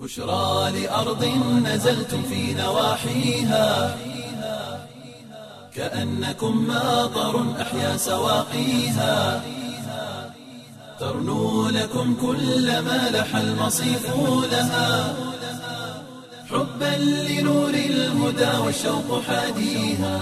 بشرى لأرض نزلتم في نواحيها كأنكم ماطر أحيا سواقيها ترنو لكم كل ما لح المصيف لها حبا لنور الهدى والشوق حاديها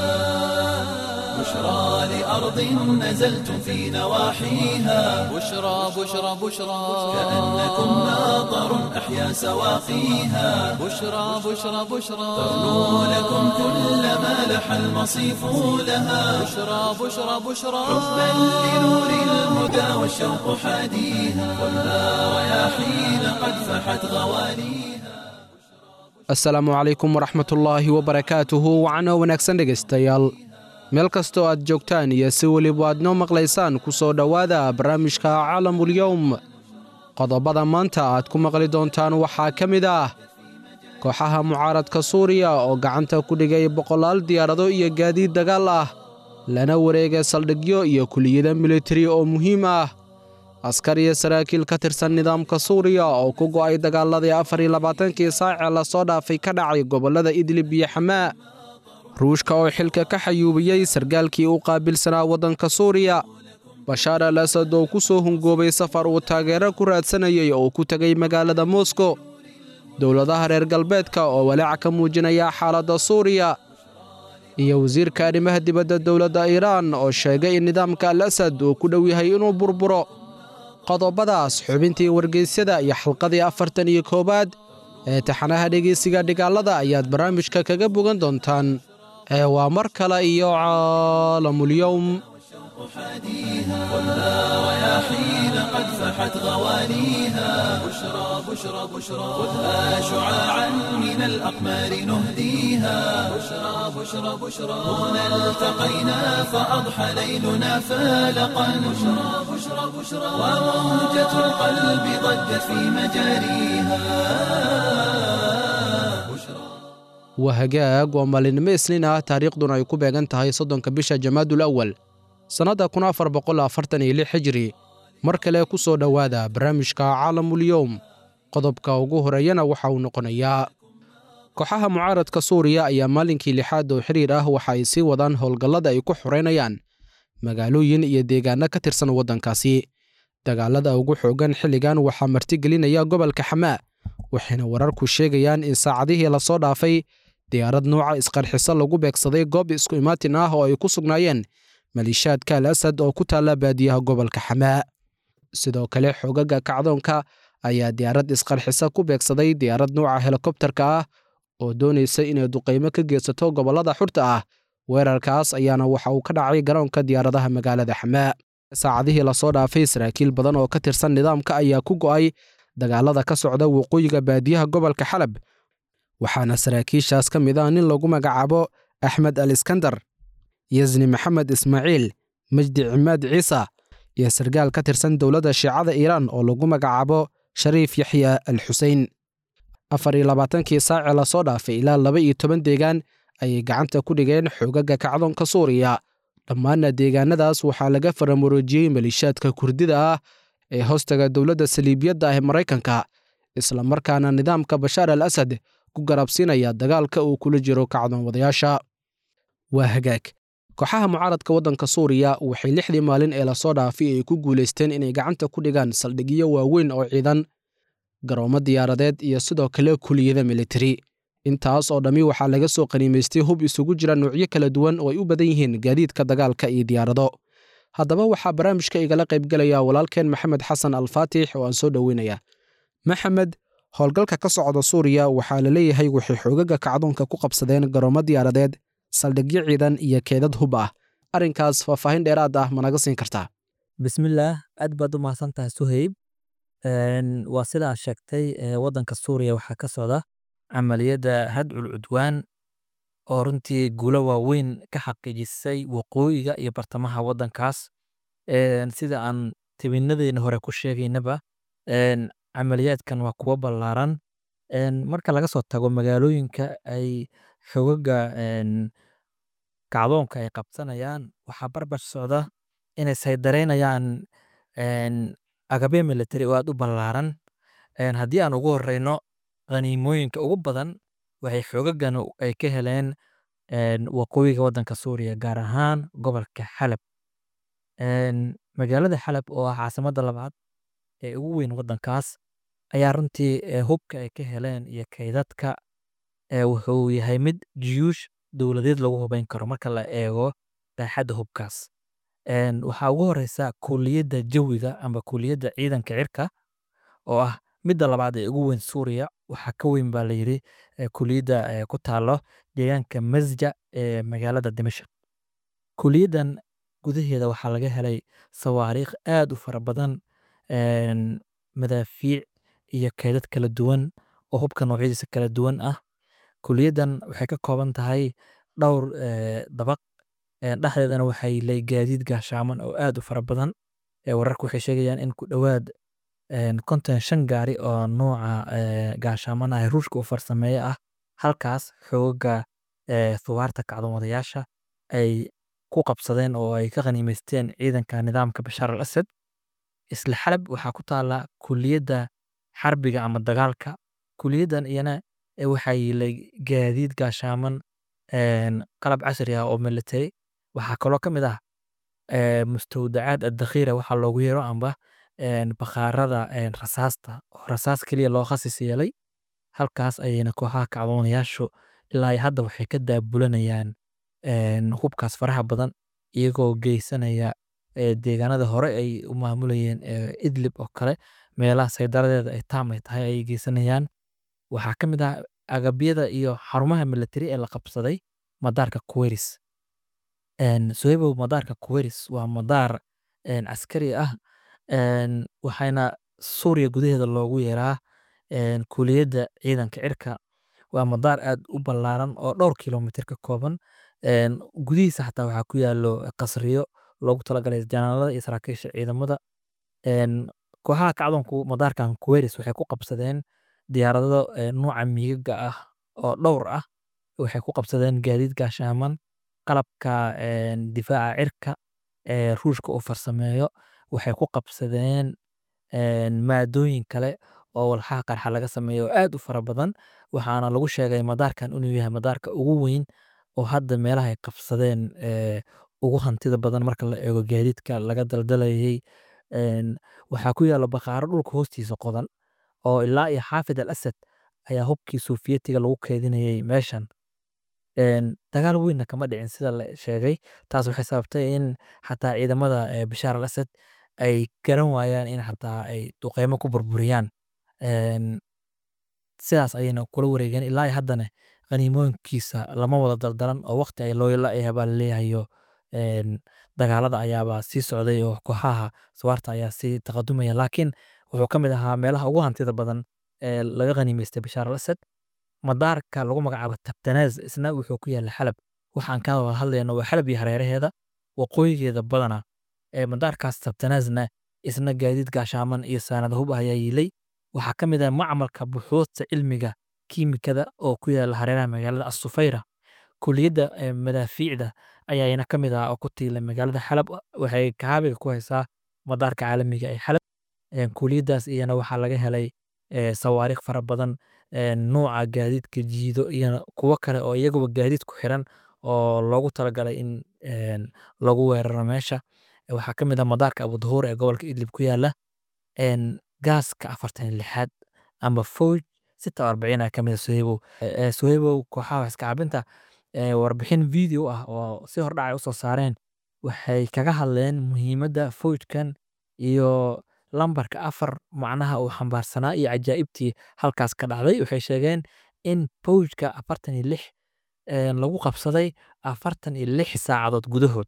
بشرى لأرض نزلتم في نواحيها بشرى بشرى بشرى كأنكم ماطر أحيا سواقيها بشرى بشرى بشرى ترنو لكم كل ما لح المصيف لها بشرى بشرى بشرى حبا لنور الهدى والشوق حاديها والنار رياحين قد فحت غواليها asalaamu calaykum waraxmatullaahi wabarakaatuhu wacno wanaagsan dhegaystayaal meel kastoo aad joogtaan iyo si weliba aad noo maqlaysaan ku soo dhowaada barnaamijka caalamulyowm qodobada maanta aad ku maqli doontaan waxaa ka mid ah kooxaha mucaaradka suuriya oo gacanta ku dhigay boqolaal diyaarado iyo gaadiid dagaal ah lana wareega saldhigyo iyo kuliyada militari oo muhiim ah askar iyo saraakiil ka tirsan nidaamka suuriya oo ku go'ay dagaaladii afar iyo labaatankii saacee lasoo dhaafay ka dhacay gobollada idlib iyo xamaa ruushka oo xilka ka xayuubiyey sargaalkii u qaabilsanaa waddanka suuriya bashaar al asad oo ku soo hungoobay safar uu taageero ku raadsanayay oo ku tegay magaalada moskow dowladaha reer galbeedka oo walaac ka muujinaya xaaladda suuriya iyo wasiirka arrimaha dibadda dowladda iiraan oo sheegay in nidaamka al asad uu ku dhow yahay inuu burburo qodobadaas xubintii wargeysyada iyo xalqadii afartan iyo koowaad ee taxanaha dhegeysiga dhigaalada ayaad barnaamijka kaga bogan doontaan ee waa mar kale iyo caalamulyowm والنار رياحين قد فحت غواليها بشرى بشرى بشرى خذها شعاعا من الأقمار نهديها بشرى بشرى بشرى هنا التقينا فأضحى ليلنا فالقا بشرى بشرى بشرى وموجة القلب ضجت في مجاريها بشرى waa hagaag waa maalinimo isniin ah taariikhduna ay ku beegan tahay soddonka bisha jamaadul awal sannadda kun afar boqol afartan iyo lix xijiri mar kale ku soo dhowaada barnaamijka caalamulyowm qodobka ugu horeeyana waxa uu noqonayaa kooxaha mucaaradka suuriya ayaa maalinkii lixaad oo xiriir ah waxa ay sii wadaan howlgallada ay ku xoreynayaan magaalooyin iyo deegaanno ka tirsan waddankaasi dagaalada ugu xoogan xilligan waxaa martigelinaya gobolka xamaa waxayna wararku sheegayaan in saacadihii lasoo dhaafay diyaarad nuuca isqarxiso lagu beegsaday goob isku imaatin ah oo ay ku sugnaayeen maliishaadka al asad oo ku taalla baadiyaha gobolka xamaa sidoo kale xoogaga kacdoonka ayaa diyaarad isqarxiso ku beegsaday diyaarad nuuca helikobtarka ah oo doonaysa inay duqaymo ka geysato gobollada xurta ah weerarkaas ayaana waxa uu ka dhacay garoonka diyaaradaha magaalada xamaa saacadihii lasoo dhaafay saraakiil badan oo ka tirsan nidaamka ayaa ku go'ay dagaalada ka socda waqooyiga baadiyaha gobolka xalab waxaana saraakiishaas ka mid ah nin lagu magacaabo axmed al iskandar yasni maxamed ismaaciil majdi cimaad ciisa iyo sargaal ka tirsan dowladda shiicada iiraan oo lagu magacaabo shariif yaxya al xusein afar iyo labaatankii saacee lasoo dhaafay ilaa laba iyo toban deegaan ayay gacanta ku dhigeen xoogaga kacdoonka suuriya dhammaanna deegaanadaas waxaa laga faramuroojiyey maliishaadka kurdida ah ee hoostaga dowladda saliibiyadda ah ee maraykanka isla markaana nidaamka bashaar al asad ku garabsiinaya dagaalka uu kula jiro kacdoon wadayaasha waa hagaag kooxaha mucaaradka waddanka suuriya waxay lixdii maalin ee lasoo dhaafay ay ku guulaysteen inay gacanta ku dhigaan saldhigyo waaweyn oo ciidan garoomo diyaaradeed iyo sidoo kale kuliyada militari intaas oo dhammi waxaa laga soo qaniimaystay hub isugu jira noocyo kala duwan oo ay u badan yihiin gaadiidka dagaalka iyo diyaarado haddaba waxaa barnaamijka igala qaybgelaya walaalkeen maxamed xasan alfaatix oo aan soo dhoweynaya maxamed howlgalka ka socda suuriya waxaa la leeyahay waxay xoogaga kacdoonka ku qabsadeen garoomo diyaaradeed saldhigyo ciidan iyo keedad hub ah arrinkaas faahfaahin dheeraad ah ma naga siin kartaa bismillaah aad baad u mahadsantahay suhayb waa sidaa sheegtay waddanka suuriya waxaa ka socda camaliyadda hadcul cudwaan oo runtii guulo waaweyn ka xaqiijisay waqooyiga iyo bartamaha waddankaas sida aan tibinadeena hore ku sheegaynaba camaliyaadkan waa kuwo ballaaran marka laga soo tago magaalooyinka ay xogaga kacdoonka ay qabsanayaan waxaa barbar socda inay saydareynayaan agabyo military oo aad u ballaaran haddii aan ugu horeyno qaniimooyinka ugu badan waxay xoogagan ay ka heleen een, waqooyiga waddanka suuriya gaar ahaan gobolka xalab Een, magaalada xalab oo ah caasimadda labaad ee ugu weyn waddankaas ayaa runtii ee, hubka ay ka heleen iyo kaydadka ee, wuxuu yahay mid jiyuush dowladeed lagu hubeyn karo marka la eego baaxadda hubkaas Een, waxaa ugu horeysa kuuliyadda jawiga ama kuuliyadda ciidanka cirka oo ah midda labaad ee ugu weyn suuriya waxaa ka weyn baa layidhi ee, kuuliyadda ee, ku taalo deegaanka masja ee magaalada dimashq kuuliyaddan gudaheeda waxaa laga helay sawaariikh aad u fara badan een, madaafiic iyo kaydad kala duwan oo hubka noocyadiisa kala duwan ah kuuliyaddan waxay ka kooban tahay dhowr ee, dabaq Een, dhexdeedana waxay leeyihiin gaadiid gaashaaman oo aad u fara badan ee wararku waxay sheegayaan in ku dhowaad een, konton iyo shan gaari oo nooca ee, gaashaaman ah ee ruushka u farsameeye ah halkaas xooga ee, thuwaarta kacdoommadayaasha ay ku qabsadeen oo ay ka khaniimaysteen ciidanka nidaamka bashaar al asad isla xalab waxaa ku taala kuliyadda xarbiga ama dagaalka kuliyaddan iyana ee waxaa yilay gaadiid gaashaaman een, qalab casri ah oo military waxaa kaloo ka mid ah ee, mustawdacaad addakhiira waxaa loogu yeero amba een, bakhaarada een, rasaasta oo rasaas keliya loo khasis yeelay halkaas ayayna kooxaha kacdoonayaashu ilaa iyo hadda waxay ka daabulanayaan een, hubkaas faraha badan iyagoo geysanaya ee, deegaanada hore ay u maamulayeen ee, idlib oo kale meelaha saydaradeeda ay taam ay tahay ayay geysanayaan waxaa ka mid ah agabyada iyo xarumaha military ee la qabsaday madaarka kuweris Een, Sohebow madaarka kuweris waa madaar een, caskari ah een, waxaana suuriya gudaheeda loogu yeeraa een, kuuliyadda ciidanka cirka waa madaar aad u ballaaran oo dhowr kilomitir ka kooban een, gudihiisa xataa waxaa ku yaalo qasriyo loogu talagalay janaalada iyo saraakiisha ciidamada een, kooxaha kacdoonku madaarkan kuweris waxay ku qabsadeen diyaarado ee, nuuca miigaga ah oo dhowr ah waxay ku qabsadeen gaadiid gaashaaman qalabka een, difaaca cirka ee ruushka uu farsameeyo waxay ku qabsadeen een, maadooyin kale oo walxaha qarxa laga sameeyo oo aad u fara badan waxaana lagu sheegay madaarkan inuu yahay madaarka ugu weyn oo hadda meelaha ay qabsadeen ee, ugu hantida badan marka la eego gaadiidka laga daldalayay Een, waxaa ku yaala bakhaaro dhulka hoostiisa qodan oo ilaa iyo xaafid al asad ayaa hubkii soofiyetiga lagu keydinayay meeshan Een, dagaal weynna kama dhicin sida la sheegay taas waxay sababtay in xataa ciidamada ee, bashaar al asad ay garan waayaan in xataa ay duqeymo ku burburiyaan Een, sidaas ayayna kula wareegeen ilaa iyo haddana qaniimooyinkiisa lama wada daldalan oo waqti ay loo la baa laleeyahayo Een, dagaalada ayaaba sii socday oo kooxaha suwaarta ayaa sii taqadumaya laakiin wuxuu ka mid ahaa meelaha ugu hantida badan ee laga khaniimaystay bashaar al asad madaarka lagu magacaabo tabtanaaz isna wuxuu ku yaalla xalab waxaan ka wada hadlayno waa xalab iyo hareeraheeda waqooyigeeda badana ee madaarkaas tabtanaazna isna gaadiid gaashaaman iyo saanad hub ah ayaa yiilay waxaa ka mid ah macmalka buxuudta cilmiga kiimikada oo ku yaalla hareeraha magaalada asufayra kuliyadda ee, madaafiicda ayaana ka mid ah oo ku tiila magaalada xalab waxay kaabiga ku haysaa madaarka caalamiga ee xalab Een, kuliyaddaas iyana waxaa laga helay ee, sawaariikh fara badan een, nuuca gaadiidka jiido iyo kuwo kale oo iyaguba gaadiid ku xiran oo loogu talagalay in een, lagu weeraro meesha waxaa ka mid ah madaarka abudahuur ee gobolka idlib ku yaala een, gaaska afartan iyo lixaad ama fowj sita arbacin ka mid ah sohebow Ee, sohebow kooxaha wax iska cabinta ee, warbixin video ah oo si hordhac ay usoo saareen waxay kaga hadleen muhiimadda fowjkan iyo lambarka afar macnaha uu xambaarsanaa iyo cajaa'ibtii halkaas ka dhacday waxay sheegeen in fowjka afartan iyo lix een, lagu qabsaday afartan iyo lix saacadood gudahood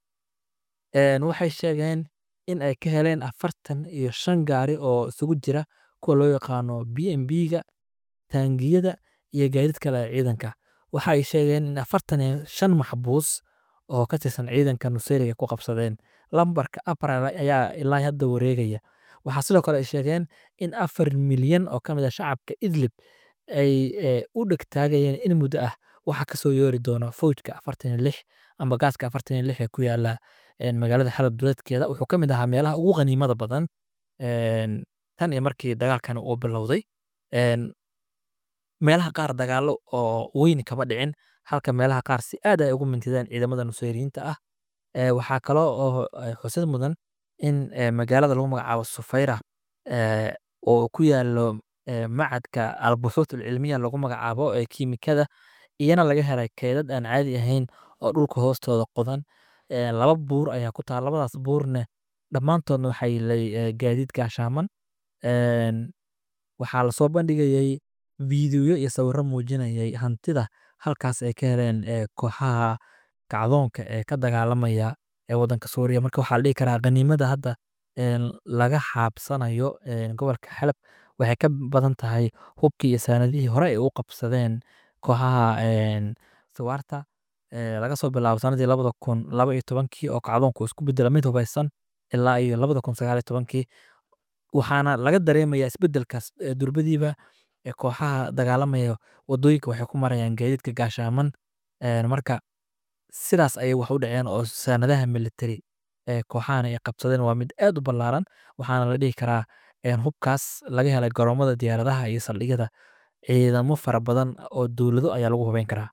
Een, waxay sheegeen in ay ka heleen afartan iyo shan gaari oo isugu jira kuwa loo yaqaano b m b-ga taangiyada iyo gaadiid kale ee ciidanka waxa ay sheegeen in afartan iyo shan maxbuus oo ka tirsan ciidanka nusayriga ku qabsadeen lambarka afar ayaa ilaa hadda wareegaya waxaa sidoo kale ay sheegeen in afar milyan oo ka mid ah shacabka idlib ay ee, u dhegtaagayeen in muddo ah waxa kasoo yoori doona fowjka afartan iyo lix ama gaaska afartan iyo lix ee ku yaala een, magaalada xalab duleedkeeda wuxuu ka mid ahaa meelaha ugu qaniimada badan een, tan iyo markii dagaalkan uu bilowday Een, meelaha qaar dagaalo oo weyn kama dhicin halka meelaha qaar si aad ay ugu mintideen ciidamada nusayriyiinta ah Ee, waxaa kaloo oo eh, xusid mudan in eh, magaalada lagu magacaabo sufayra eh, oo ku yaalo eh, macadka albuxuut alcilmiya lagu magacaabo ee kiimikada iyana laga helay keedad aan caadi ahayn oo dhulka hoostooda qodan Ee, laba buur ayaa ku taal labadaas buurne dhammaantoodna waxay lay eh, gaadiid gaashaaman Een, waxaa lasoo bandhigayay fiidiyoyo iyo sawirro muujinayay hantida halkaas ay ka heleen eh, kooxaha kacdoonka ee ka dagaalamaya ee waddanka suuriya marka waxaa la dhihi karaa qaniimada hadda een, laga xaabsanayo een, gobolka xalab waxay ka badan tahay hubkii iyo saanadihii hore ay u qabsadeen kooxaha een, suwaarta ee, laga soo bilaabo sanadii labada kun laba iyo tobankii oo kacdoonku isku bedela mid hubeysan ilaa iyo labada kun sagaal iyo tobankii waxaana laga dareemayaa isbedelkaas ee durbadiiba ee kooxaha dagaalamaya wadooyinka waxay ku marayaan gaadiidka gaashaaman Een, marka sidaas ayay wax u dhaceen oo saanadaha military ee kooxahan ay qabsadeen waa mid aad u ballaaran waxaana la dhihi karaa een, hubkaas laga helay garoomada diyaaradaha iyo saldhigyada ciidamo fara badan oo dowlado ayaa lagu hubeyn karaa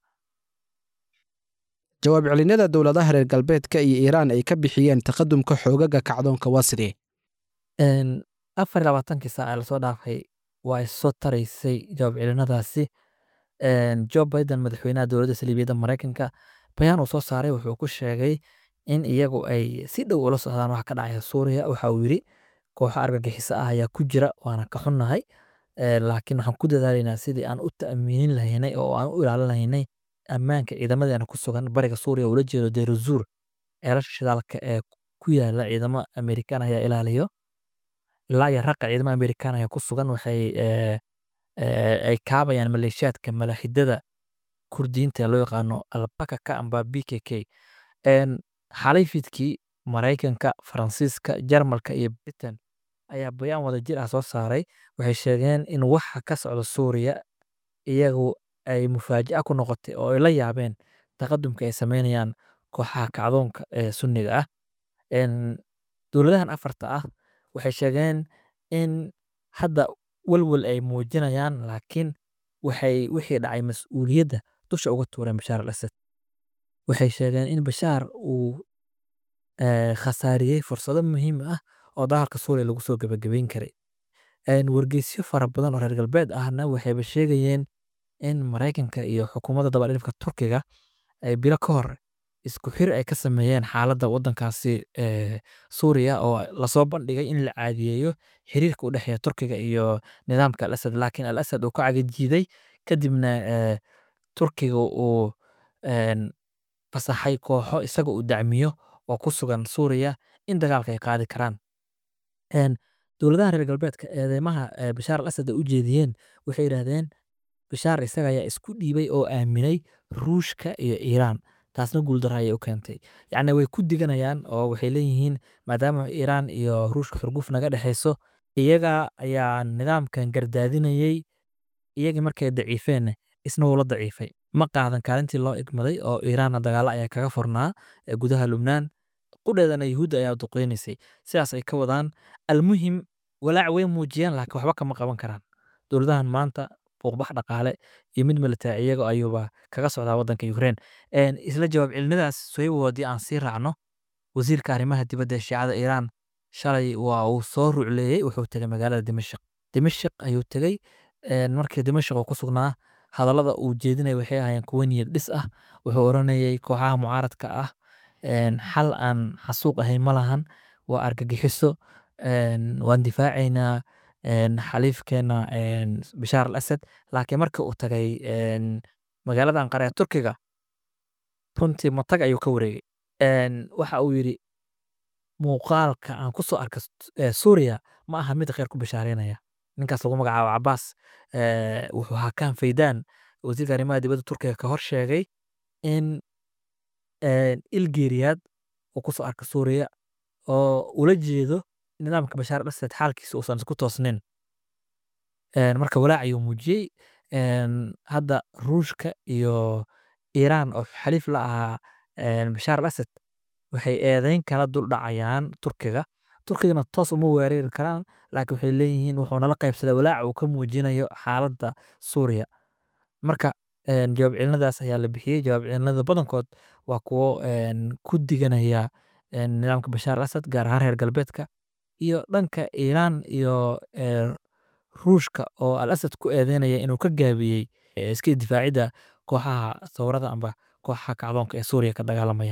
jawaab celinada dowladaha reer galbeedka iyo iiraan ay ka bixiyeen taqadumka xoogaga kacdoonka waa sidee Een, afar iyo labaatankii saac ee lasoo dhaafay waa soo taraysay jawaab celinadaasi Een, Joe Biden madaxweynaha dowladda saliibiyadda Mareykanka bayaan uu soo saaray wuxuu ku sheegay in iyagu ay si dhow ula socdaan waxa ka dhacaya Suuriya waxa uu yidhi kooxo argagixiso ah ayaa ku jira waana ka xunnahay Ee, laakiin waxaan ku dadaalaynaa sidii aan u ta'miinin lahaynay oo aan u ilaalin lahaynay ammaanka ciidamadeena ku sugan bariga Suuriya oo ula jeedo Deir ez-Zour ceelasha shidaalka ee ku yaala ciidamo Amerikaan ayaa ilaaliyo ilaa iyo raqa ciidamo Amerikaan ayaa ku sugan waxay ee, ee, ay kaabayaan maleeshiyaadka malaaxidada kurdiyiinta ee loo yaqaano albakaka amba bkk Een, xalay fiidkii maraykanka faransiiska jarmalka iyo britain ayaa bayaan wadajir ah soo saaray waxay sheegeen in waxa ka socda suuriya iyagu ay mufaaja'a ku noqotay oo ay la yaabeen taqadumka ay sameynayaan kooxaha kacdoonka ee sunniga ah Een, dowladahan afarta ah waxay sheegeen in hadda walwal ay muujinayaan laakiin waxay wixii dhacay mas-uuliyadda dusha uga tuureen bashaar al asad waxay sheegeen in bashaar uu eh, khasaariyey fursado muhiim ah oo dagaalka suuriya lagu soo gebagabeyn karay Een, wargeysyo fara badan oo reer galbeed ahna waxayba sheegayeen in maraykanka iyo xukuumadda dabadhilifka turkiga ay bilo ka hor isku xir ay ka sameeyeen xaaladda waddankaasi ee suuriya oo lasoo bandhigay in la caadiyeeyo xiriirka u dhexeeya turkiga iyo nidaamka al asad laakiin al asad uu ka cagajiiday kadibna ee, turkiga uu een, fasaxay kooxo isaga uu dacmiyo oo ku sugan suuriya in dagaalka ay qaadi karaan Een, dowladaha reer galbeedka eedeymaha ee bashaar al asad ay u jeediyeen waxay yidhaahdeen bashaar isaga ayaa isku dhiibay oo aaminay ruushka iyo iiraan taasna guuldaro ayay u keentay yacni way ku diganayaan oo waxay leeyihiin maadaama iiraan iyo ruushka xurguf naga dhexayso iyaga ayaa nidaamkan gardaadinayay iyagii markay daciifeenna isna wuu la daciifay ma qaadan kaalintii loo igmaday oo iiraanna dagaalo ayaa kaga furnaa ee gudaha lubnaan qudheedana yuhuudda ayaa duqeynaysay sidaas ay ka wadaan almuhim walaac way muujiyeen laakiin waxba kama qaban karaan dowladahan maanta buuqbax dhaqaale iyo mid military iyaga ayuuba kaga socdaa waddanka Ukraine Een, isla jawaab celinadaas Sohaybo haddii aan sii raacno wasiirka arrimaha dibadda ee shiicada Iiraan shalay waa uu soo rucleeyey wuxuu tegay magaalada Dimashq Dimashq ayuu tegey Een, markii Dimashq uu ku sugnaa hadallada uu jeedinaya waxay ahaayeen kuwo niyad dhis ah wuxuu oranayay kooxaha mucaaradka ah een, xal aan xasuuq ahayn ma lahan waa argagixiso een, waan difaacaynaa een, xaliifkeena een, bashaar al asad laakiin markii uu tagay een, magaalada anqara ee turkiga runtii matag ayuu ka wareegay Een, waxa uu yidhi muuqaalka aan ku soo arka suuriya ma aha mid kheyr ku bashaareynaya ninkaas lagu magacaabo cabaas ee, wuxuu hakaan faydaan wasiirka arrimaha dibadda turkiga ka hor sheegay in een, ilgeeriyaad uu ku soo arka suuriya oo ula jeedo nidaamka bashaar al asad xaalkiisa uusan isku toosnin Een, marka walaac ayuu muujiyey Een, hadda ruushka iyo iiraan oo xaliif la ahaa een, bashaar al asad waxay eedeyn kala dul dhacayaan turkiga turkigana toos uma weerari karaan laakiin waxay leeyihiin wuxuu nala qaybsaday walaaca uu ka muujinayo xaaladda suuriya marka een, jawaab celinadaas ayaa la bixiyey jawaab celinada badankood waa kuwo een, ku diganaya een, nidaamka bashaar al asad gaar ahaan reer galbeedka iyo dhanka iiraan iyo ee, ruushka oo al asad ku eedeynaya inuu ka gaabiyey ee, iska difaacidda kooxaha thawrada amba kooxaha kacdoonka ee suuriya ka dagaalamaya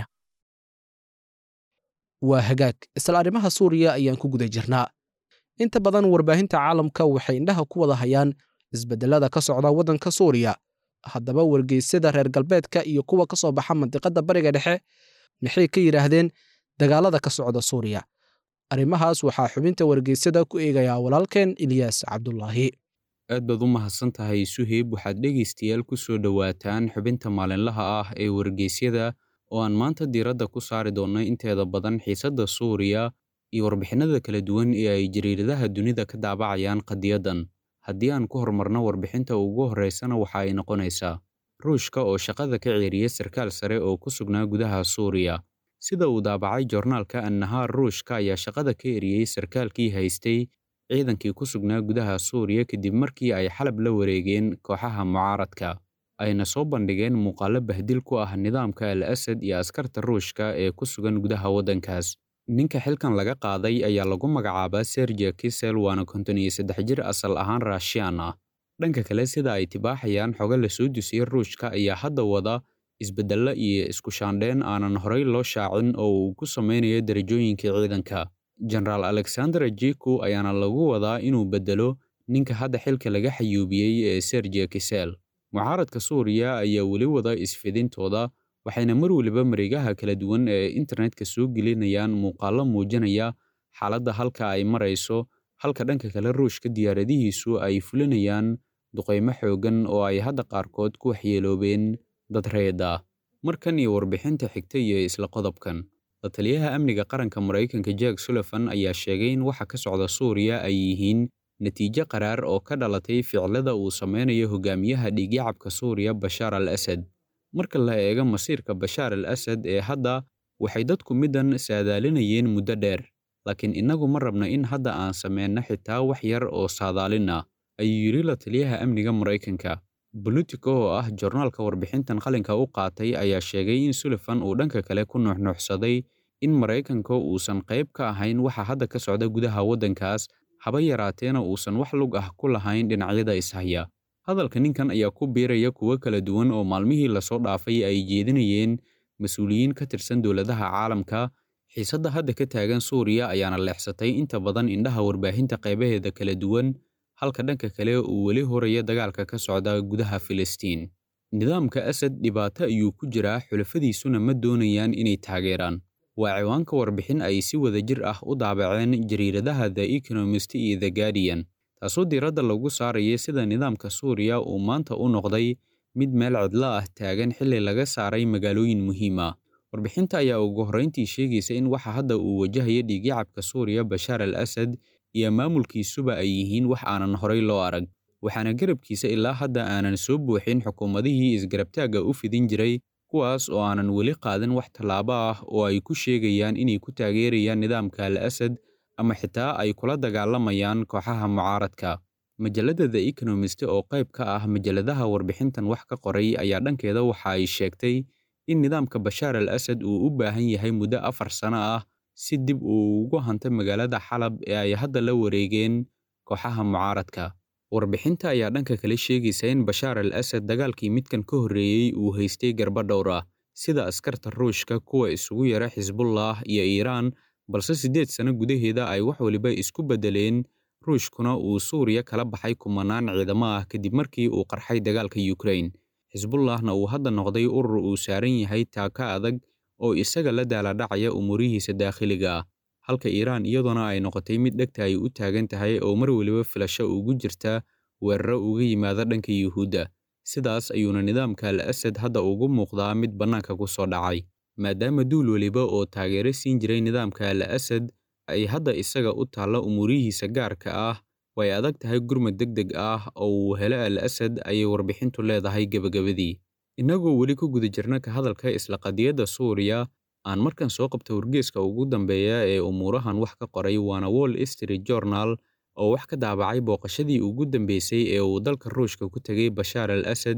waa hagaag isla arrimaha suuriya ayaan ku guda jirnaa inta badan warbaahinta caalamka waxay indhaha ku wada hayaan isbedelada ka socda waddanka suuriya haddaba wargeysyada reer galbeedka iyo kuwa ka soo baxa mandiqadda bariga dhexe maxay ka yidhaahdeen dagaalada ka socda suuriya arrimahaas waxaa xubinta wargeysyada ku eegayaa walaalkeen ilyaas cabdulaahi aad baad u mahadsan tahay suheyb waxaad dhegaystayaal ku soo dhowaataan xubinta maalinlaha ah ee wargeysyada oo aan maanta diiradda ku saari doonno inteeda badan xiisadda suuriya iyo warbixinada kala duwan ee ay jariiradaha dunida ka daabacayaan qadiyaddan haddii aan ku horumarno warbixinta ugu horreysana waxa ay noqonaysaa ruushka oo shaqada ka ceeriya sarkaal sare oo ku sugnaa gudaha suuriya sida uu daabacay joornaalka annahaar ruushka ayaa shaqada ka eriyey sarkaalkii haystay ciidankii ku sugnaa gudaha suuriya kadib markii ay xalab la wareegeen kooxaha mucaaradka ayna soo bandhigeen muuqaallo bahdil ku ah nidaamka al asad iyo askarta ruushka ee ku sugan gudaha waddankaas ninka xilkan laga qaaday ayaa lagu magacaabaa sergia kisel waana konton iyo saddex jir asal ahaan raashiyaan ah dhanka kale sida ay tibaaxayaan xogo la soo dusiyey ruushka ayaa hadda wada isbeddello iyo isku shaandheen aanan horey loo shaacin oo uu ku samaynayo darajooyinka ciidanka jenaraal alexander jiku ayaana lagu wadaa inuu beddelo ninka hadda xilka laga xayuubiyey ee sergia kisel mucaaradka suuriya ayaa weli wada isfidintooda waxayna mar weliba mareegaha kala duwan ee internetka soo gelinayaan muuqaallo muujinaya xaaladda halka ay marayso halka dhanka kale ruushka diyaaradihiisu ay fulinayaan duqaymo xooggan oo ay hadda qaarkood ku waxyeeloobeen dad reed ah markan iyo warbixinta xigta iyo isla qodobkan la taliyaha amniga qaranka maraykanka jack sullivan ayaa sheegay in waxa ka socda suuriya ay yihiin natiijo qaraar oo ka dhalatay ficilada uu sameynayo hogaamiyaha dhiigyacabka suuriya bashaar al asad marka la eego masiirka bashaar al asad ee hadda waxay dadku middan saadaalinayeen muddo dheer laakiin innagu ma rabna in hadda aan sameyno xitaa wax yar oo saadaalin ah ayuu yidhi la taliyaha amniga maraykanka bolitico oo ah joornaalka warbixintan qalinka u qaatay ayaa sheegay in sullivan uu dhanka kale ku nuuxnuuxsaday in maraykanka uusan qayb ka ahayn waxa hadda ka socda gudaha waddankaas haba yaraateena uusan wax lug ah ku lahayn dhinacyada ishaya hadalka ninkan ayaa ku biiraya kuwo kala duwan oo maalmihii lasoo dhaafay ay jeedinayeen mas-uuliyiin ka tirsan dowladaha caalamka xiisadda hadda ka taagan suuriya ayaana leexsatay inta badan indhaha warbaahinta qaybaheeda kala duwan halka dhanka kale uu weli horaya dagaalka ka socda gudaha filistiin nidaamka asad dhibaato ayuu ku jiraa xulafadiisuna ma doonayaan inay taageeraan waa ciwaanka warbixin ay si wada jir ah u daabaceen jariiradaha the economist iyo the guardian taasoo diiradda lagu saaraya sida nidaamka suuriya uu maanta u noqday mid meel cidlo ah taagan xilli laga saaray magaalooyin muhiim ah warbixinta ayaa ugu horrayntii sheegaysa in waxa hadda uu wajahaya dhiigyacabka suuriya bashaar al asad iyo maamulkiisuba ay yihiin wax aanan horay loo arag waxaana garabkiisa ilaa hadda aanan soo buuxin xukuumadihii isgarabtaagga u fidin jiray kuwaas oo aanan weli qaadan wax tallaabo ah oo ay ku sheegayaan inay ku taageerayaan nidaamka al asad ama xitaa ay kula dagaalamayaan kooxaha mucaaradka majalladda the economist oo qayb ka ah majalladaha warbixintan wax ka qoray ayaa dhankeeda waxa ay sheegtay in nidaamka bashaar al asad uu u baahan yahay muddo afar sano ah si dib uu ugu hanto magaalada xalab ee ay hadda la wareegeen kooxaha mucaaradka warbixinta ayaa dhanka kale sheegaysa in bashaar al asad dagaalkii midkan ka horreeyey uu haystay garba dhowr ah sida askarta ruushka kuwa isugu yara xisbullah iyo iiraan balse siddeed sano gudaheeda ay wax waliba isku beddeleen ruushkuna uu suuriya kala baxay kumanaan ciidamo ah kadib markii uu qarxay dagaalka yukrain xisbullahna uu hadda noqday urur uu saaran yahay taaka adag oo isaga la daaladhacaya umuurihiisa daakhiliga ah halka iiraan iyaduna ay noqotay mid dhegta ay u taagan tahay oo mar weliba filasho ugu jirta weeraro uga yimaada dhanka yuhuudda sidaas ayuuna nidaamka al asad hadda ugu muuqdaa mid bannaanka ku soo dhacay maadaama duul weliba oo taageero siin jiray nidaamka al asad ay hadda isaga u taalla umuurihiisa gaarka ah way adag tahay gurmad deg deg ah oo uu helo al asad ayay warbixintu leedahay gebagabadii innagoo weli ku guda jirna ka hadalka isla qadiyadda suuriya aan markan soo qabta wargeeska ugu dambeeya ee umuurahan wax ka qoray waana wall street journal oo wax ka daabacay booqashadii ugu dambeysay ee uu dalka ruushka ku tegay bashaar al asad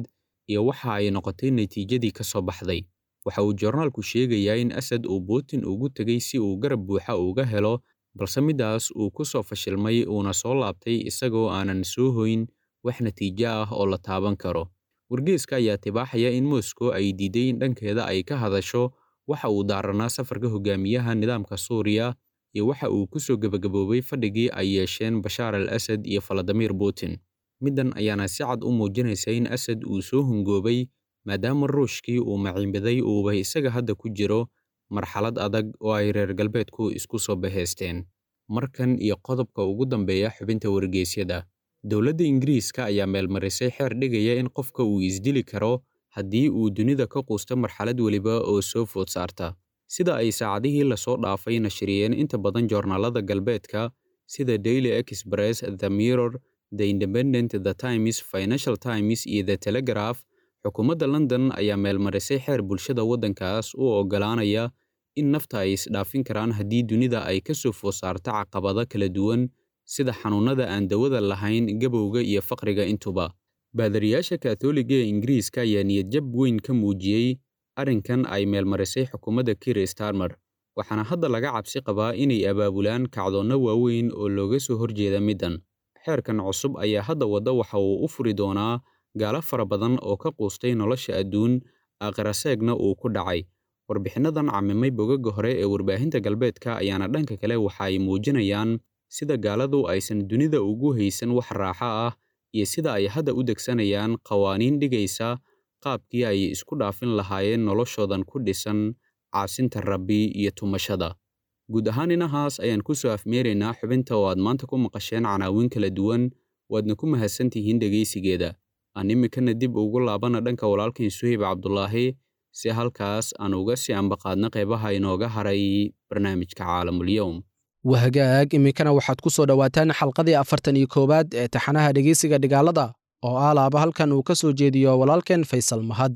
iyo waxa ay noqotay natiijadii ka soo baxday waxa uu joornaalku sheegayaa in asad uu putin ugu tegey si uu garab buuxa uga helo balse middaas uu ku soo fashilmay uuna soo laabtay isagoo aanan soo hoyn wax natiijo ah oo la taaban karo wargeeska ayaa tibaaxaya in moscow ay diiday in dhankeeda ay ka hadasho waxa uu daaranaa safarka hogaamiyaha nidaamka suuriya iyo waxa uu ku soo gebagaboobay fadhigii ay yeesheen bashaar al asad iyo faladimir putin middan ayaana si cad u muujinaysa in asad uu soo hungoobay maadaama ruushkii uu maciinbaday uuba isaga hadda ku jiro marxalad adag oo ay reer galbeedku isku soo bahaysteen markan iyo qodobka ugu dambeeya xubinta wargeysyada dowladda ingiriiska ayaa meelmarisay xeer dhigaya in qofka uu isdili karo haddii uu dunida ka quusto marxalad weliba oo soo food saarta sida ay saacadihii lasoo dhaafay nashriyeen inta badan joornaalada galbeedka sida daily express the mirror the independent the times financial times iyo the telegraph xukuumadda london ayaa meelmarisay xeer bulshada waddankaas u oggolaanaya in nafta ay isdhaafin karaan haddii dunida ay ka soo food saarto caqabado kala duwan sida xanuunnada aan dawada lahayn gabowga iyo faqriga intuba baadariyaasha kaatooliga ee ingiriiska ayaa niyadjab weyn ka muujiyey arrinkan ay meelmarisay xukuumadda kir starmer waxaana hadda laga cabsi qabaa inay abaabulaan kacdoonno waaweyn oo looga soo horjeeda middan xeerkan cusub ayaa hadda wadda waxa uu u furi doonaa gaalo fara badan oo ka quustay nolosha adduun aakhiraseegna uu ku dhacay warbixinnadan camimay bogaga hore ee warbaahinta galbeedka ayaana dhanka kale waxa ay muujinayaan sida gaaladu aysan dunida ugu haysan wax raaxo ah iyo sida ay hadda u degsanayaan qawaaniin dhigaysa qaabkii ay isku dhaafin lahaayeen noloshoodan ku dhisan caasinta rabbi iyo tumashada guud ahaan inahaas ayaan ku soo afmeeraynaa xubinta oo aad maanta ku maqasheen canaawiin kala duwan waadna ku mahadsantihiin dhegaysigeeda aan iminkana dib ugu laabana dhanka walaalkiin suhayb cabdulaahi si halkaas aan uga sii ambaqaadna qeybaha inooga haray barnaamijka caalamulyowm wahagaag iminkana waxaad ku soo dhowaataan xalqadii afartan iyo koowaad ee taxanaha dhegeysiga dhigaalada oo ah laaba halkan uu ka soo jeediyo walaalkeen faysal mahad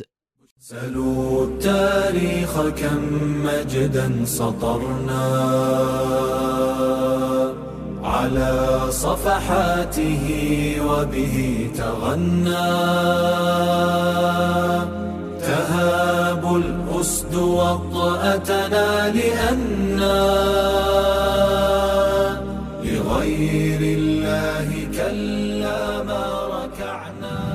سلوا التاريخ كم مجدا سطرنا على صفحاته وبه تغنى تهاب الأسد وطأتنا لأنا لغير الله كلا ما ركعنا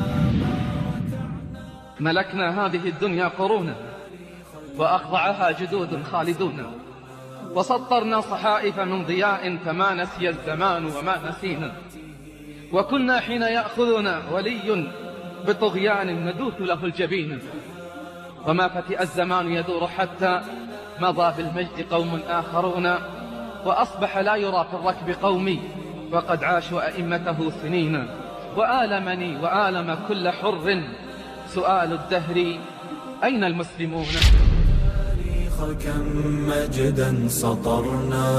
ملكنا هذه الدنيا قرونا وأخضعها جدود خالدون وسطرنا صحائف من ضياء فما نسي الزمان وما نسينا وكنا حين يأخذنا ولي بطغيان ندوث له الجبين وما فتئ الزمان يدور حتى مضى بالمجد قوم آخرون وأصبح لا يرى في الركب قومي وقد عاشوا أئمته سنين وآلمني وآلم كل حر سؤال الدهر أين المسلمون التاريخ كم مجدا سطرنا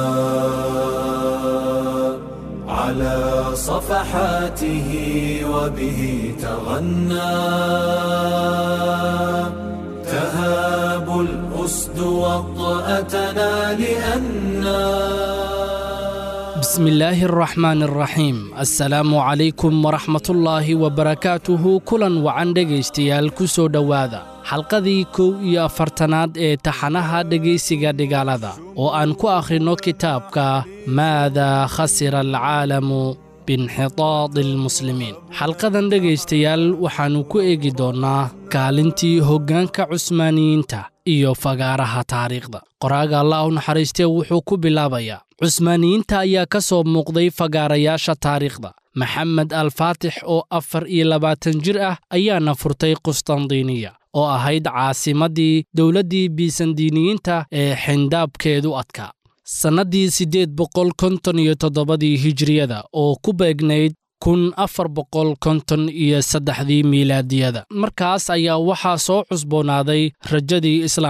على صفحاته وبه تغنى تهاب الأسد وطأتنا لأنا بسم الله الرحمن الرحيم السلام عليكم ورحمة الله وبركاته كلا وعن dhegaystayaal ku soo dhowaada xalqadii kow iyo afartanaad ee taxanaha dhegaysiga dhigaalada oo aan ku akhrino kitaabka maadaa khasira alcaalamu biinxitaadi almuslimiin xalqadan dhegaystayaal waxaannu ku eegi doonnaa kaalintii hoggaanka cusmaaniyiinta iyo fagaaraha taariikhda qoraaga allah u naxariistee wuxuu ku bilaabayaa cusmaaniyiinta ayaa ka soo muuqday fagaarayaasha taariikhda maxamed alfaatix oo afar iyo labaatan jir ah ayaana furtay qustandiiniya oo ahayd caasimaddii dowladdii bisandiiniyiinta ee xindaabkeedu adkaa sannaddii siddeed boqol konton iyo toddobadii hijriyada oo ku beegnayd kun afar boqol konton iyo saddexdii miilaadiyada markaas ayaa waxaa soo cusboonaaday rajadii islaamka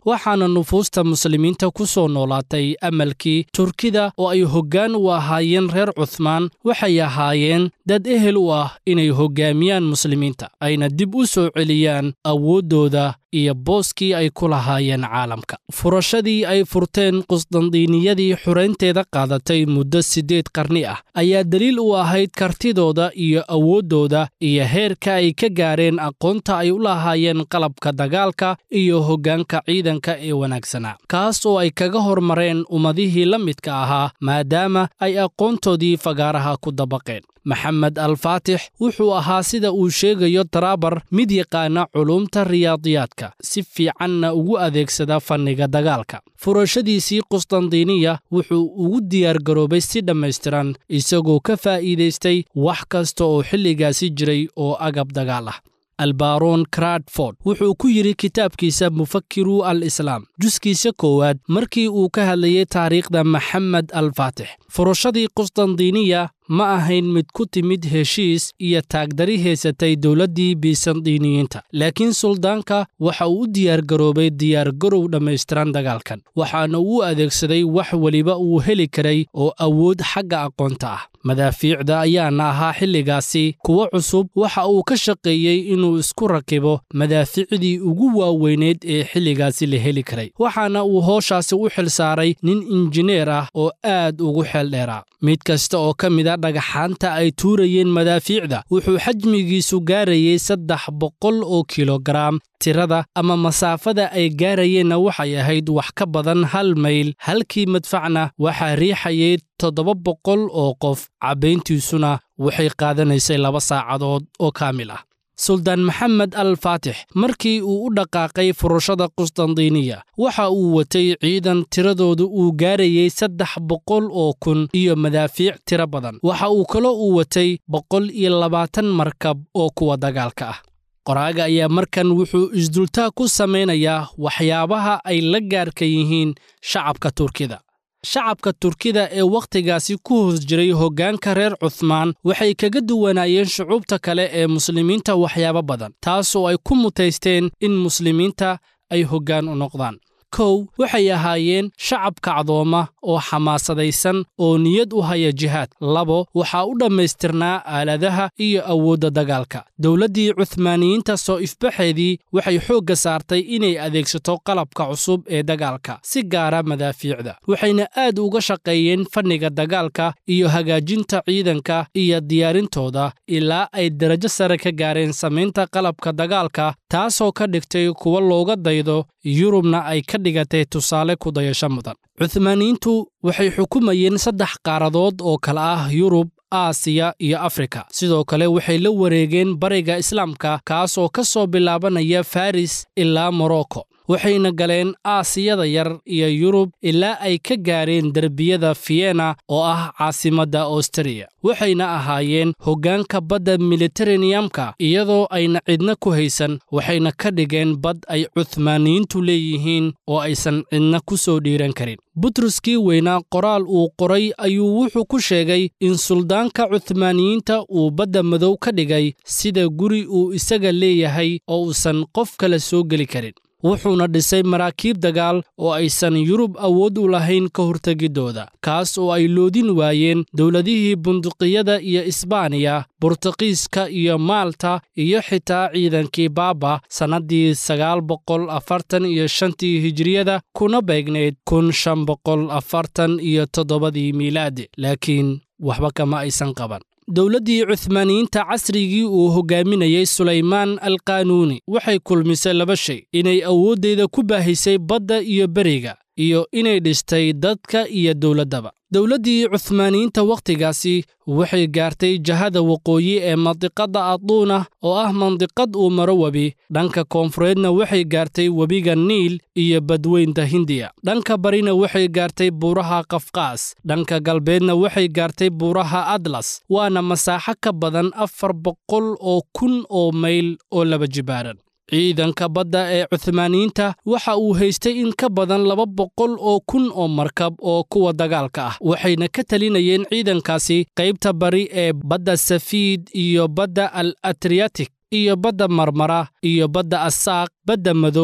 waxaana nufuusta muslimiinta ku soo noolaatay amalkii turkida oo ay hoggaan u ahaayeen reer cuthmaan waxay ahaayeen dad ehel u ah inay hoggaamiyaan muslimiinta ayna dib u soo celiyaan awooddooda iyo booskii ay ku lahaayeen caalamka furashadii ay furteen qusdandiiniyadii xuraynteeda qaadatay muddo siddeed qarni ah ayaa daliil u ahayd kartidooda iyo awooddooda iyo heerka ay ka gaareen aqoonta ay u lahaayeen qalabka dagaalka iyo hoggaanka ciidanka ee wanaagsanaa kaas oo ay kaga hormareen ummadihii la midka ahaa maadaama ay aqoontoodii fagaaraha ku dabaqeen maxamed alfaatix wuxuu ahaa sida uu sheegayo daraabar mid yaqaana culuumta riyaadiyaadka si fiicanna ugu adeegsada fanniga dagaalka furashadiisii qusdandiiniya wuxuu ugu diyaargaroobay si dhammaystiran isagoo ka faa'iidaystay wax kasta oo xilligaasi jiray oo agab dagaal ah albaron cradford wuxuu ku yidhi kitaabkiisa mufakiru al islaam juskiisa koowaad markii uu ka hadlayay taariikhda maxamed alfaatix furashadii qusdandiiniya ma ahayn mid ku timid heshiis iyo taagdari haysatay dowladdii bisandiiniyiinta laakiin suldaanka waxa uu u diyaargaroobay diyaargarow dhammaystiran dagaalkan waxaana uu adeegsaday wax weliba uu heli karay oo awood xagga aqoonta ah madaafiicda ayaana ahaa xilligaasi kuwo cusub waxa uu ka shaqeeyey inuu isku rakibo madaafiicdii ugu waaweyneed ee xilligaasi la heli karay waxaana uu hooshaasi u xilsaaray nin injineer ah oo aad ugu xeeldheeraa mid kasta oo ka mid a dhagaxaanta ay tuurayeen madaafiicda wuxuu xajmigiisu gaarayey saddex boqol oo kilogaraam tirada ama masaafada ay gaarayeenna waxay ahayd wax ka badan hal mayl halkii madfacna waxaa riixayay toddoba boqol oo qof cabbayntiisuna waxay qaadanaysay laba saacadood oo kaamil ah suldaan maxamed al faatix markii uu u dhaqaaqay furashada qusdandiiniya waxa uu watay ciidan tiradoodu uu gaarayey saddex boqol oo kun iyo madaafiic tiro badan waxa uu kaloo uu watay boqol iyo labaatan markab oo kuwa dagaalka ah qoraaga ayaa markan wuxuu isdultaa ku samaynayaa waxyaabaha ay la gaarka yihiin shacabka turkida shacabka turkida ee wakhtigaasi ku hoos jiray hoggaanka reer cuthmaan waxay kaga duwanaayeen shucuubta kale ee muslimiinta waxyaabo badan taasoo ay ku mutaysteen in muslimiinta ay hoggaan u noqdaan kow waxay ahaayeen shacab kacdooma oo xamaasadaysan oo niyad u haya jihaad labo waxaa u dhammaystirnaa aaladaha iyo awoodda dagaalka dowladdii cuhmaaniyiinta soo ifbaxeedii waxay xoogga saartay inay adeegsato qalabka cusub ee dagaalka si gaara madaafiicda waxayna aad uga shaqeeyeen fanniga dagaalka iyo hagaajinta ciidanka iyo diyaarintooda ilaa ay darajo sare ka gaareen samaynta qalabka dagaalka taasoo ka dhigtay kuwa looga daydo yurubna ay ka dhigatay tusaale ku dayasho mudan cuhmaaniyiintu waxay xukumayeen saddex qaaradood oo kale ah yurub aasiya iyo afrika sidoo kale waxay la wareegeen bariga islaamka kaas oo ka soo bilaabanaya faris ilaa morocco waxayna galeen aasiyada yar iyo yurub ilaa ay ka gaareen derbiyada fiyena oo ah caasimadda austariya waxayna ahaayeen hoggaanka badda militareniyamka iyadoo ayna cidna ku haysan waxayna ka dhigeen bad ay cuhmaaniyiintu leeyihiin oo aysan cidna ku soo dhiiran karin butruskii weynaa qoraal uu qoray ayuu wuxuu ku sheegay in suldaanka cuhmaaniyiinta uu badda madow ka dhigay sida guri uu isaga leeyahay oo uusan qof kale soo geli karin wuxuuna dhisay maraakiib dagaal oo aysan yurub awood u lahayn ka hortegiddooda kaas oo ay loodin waayeen dowladihii bunduqiyada iyo isbaaniya burtuqiiska iyo maalta iyo xitaa ciidankii baaba sannaddii sagaal boqol afartan iyo shantii hijiriyada kuna beegnayd kun shan boqol afartan iyo toddobadii miilaadi laakiin waxba kama aysan qaban dowladdii cuhmaaniyiinta casrigii uu hoggaaminayey sulaymaan alqaanuuni waxay kulmisay laba shay inay awooddeeda ku baahisay badda iyo beriga iyo inay dhistay dadka iyo dowladdaba dowladdii cuhmaaniyiinta wakhtigaasi waxay gaartay jahada waqooyi ee mandiqadda aduuna oo ah mandiqad uu maro webi dhanka koonfureedna waxay gaartay webiga niil iyo badweynta hindiya dhanka barina waxay gaartay buuraha kafkaas dhanka galbeedna waxay gaartay buuraha atlas waana masaaxo ka badan afar boqol oo kun oo mayl oo laba jibaaran ciidanka badda ee cuhmaaniyiinta waxa uu haystay in ka badan laba boqol oo kun oo markab oo kuwa dagaalka ah waxayna ka talinayeen ciidankaasi qaybta bari ee badda safiid iyo badda al atriyatik iyo badda marmara iyo badda asaaq badda madow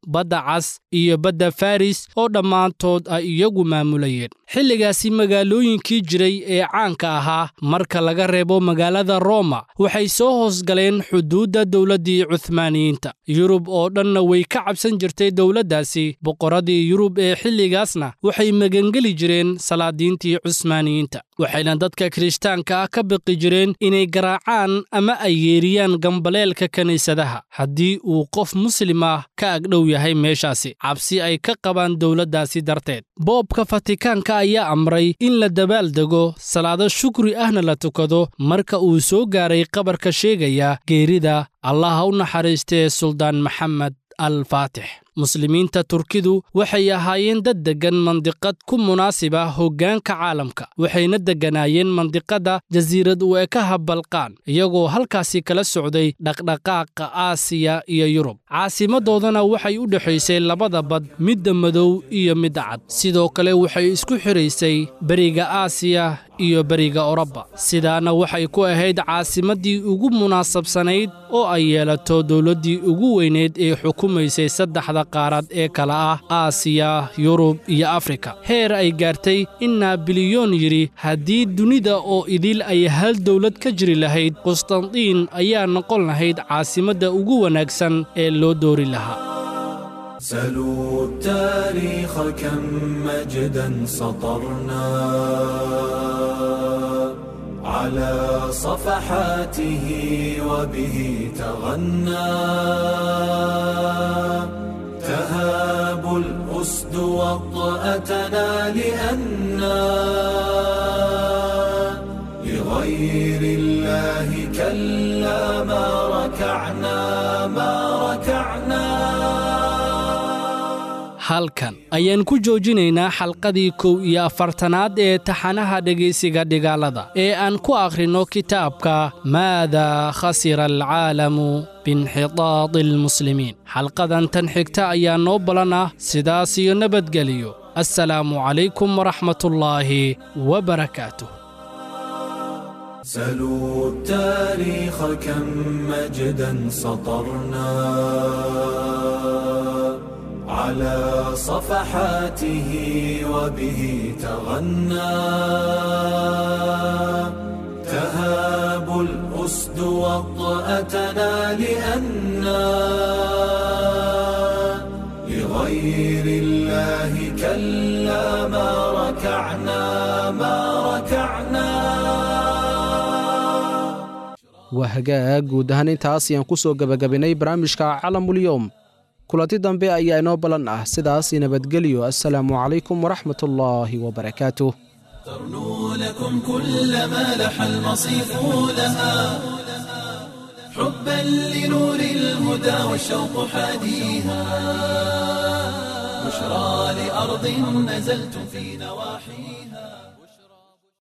badda cas iyo badda faris oo dhammaantood ay iyagu maamulayeen xilligaasi magaalooyinkii jiray ee caanka ahaa marka laga reebo magaalada roma waxay soo hoosgaleen xuduudda dowladdii cuhmaaniyiinta yurub oo dhanna way ka cabsan jirtay dowladdaasi boqorradii yurub ee xilligaasna waxay magangeli jireen salaadiintii cusmaaniyiinta waxayna dadka kirishtaanka ah ka biqi jireen inay garaacaan ama ay yeeriyaan gambaleelka kiniisadaha haddii uu qof muslim ah ka agdhow yahay meeshaasi cabsi ay ka qabaan dowladdaasi darteed boobka fatikaanka ayaa amray in la dabaaldego salaado shukri ahna la tukado marka uu soo gaaray qabarka sheegaya geerida allaha u naxariistee suldaan maxamed al faatix muslimiinta turkidu waxay ahaayeen dad deggan mandiqad ku munaasiba hoggaanka caalamka waxayna degganaayeen mandiqadda jasiirad u ekaha balqaan iyagoo halkaasi kala socday dhaqdhaqaaqa aasiya iyo yurub caasimadoodana waxay u dhexaysay labada bad midda madow iyo midda cad sidoo kale waxay isku xidhaysay beriga aasiya iyo beriga orobba sidaana waxay ku ahayd caasimaddii ugu munaasabsanayd oo ay yeelato dowladdii ugu weyneyd ee xukumaysay saddexda qaarad ee kala ah aasiya yurub iyo afrika heer ay gaartay in naabilyoon yidhi haddii dunida oo idil ay hal dowlad ka jiri lahayd qustandiin ayaa noqon lahayd caasimadda ugu wanaagsan ee loo doori lahaa سلوا التاريخ كم مجدا سطرنا على صفحاته وبه تغنى تهاب الأسد وطأتنا لأنا لغير الله كلا ما ركعنا ما ركعنا halkan ayaan ku joojinaynaa xalqadii kow iyo afartanaad ee taxanaha dhegaysiga dhigaalada ee aan ku akhrinno kitaabka maada khasira alcaalamu biinxitaadi almuslimiin xalqadan tan xigta ayaa noo balan ah sidaas iyo nabadgeliyo assalaamu calaykum waraxmatullaahi wabarakaatuh سلوا التاريخ كم مجدا سطرنا على صفحاته وبه تغنى تهاب الأسد وطأتنا لأنا لغير الله كلا ما ركعنا ما ركعنا waa hagaag guud ahaan intaas ayaan ku soo gebagabaynay barnaamijka calamulyoom kulanti dambe ayaa inoo ballan ah sidaas nabadgelyo assalaamu calaykum waraxmatullaahi wabarakaatuh ترنو لكم كل ما لح المصيف لها حبا لنور الهدى والشوق حاديها بشرى لأرض نزلتم في نواحيها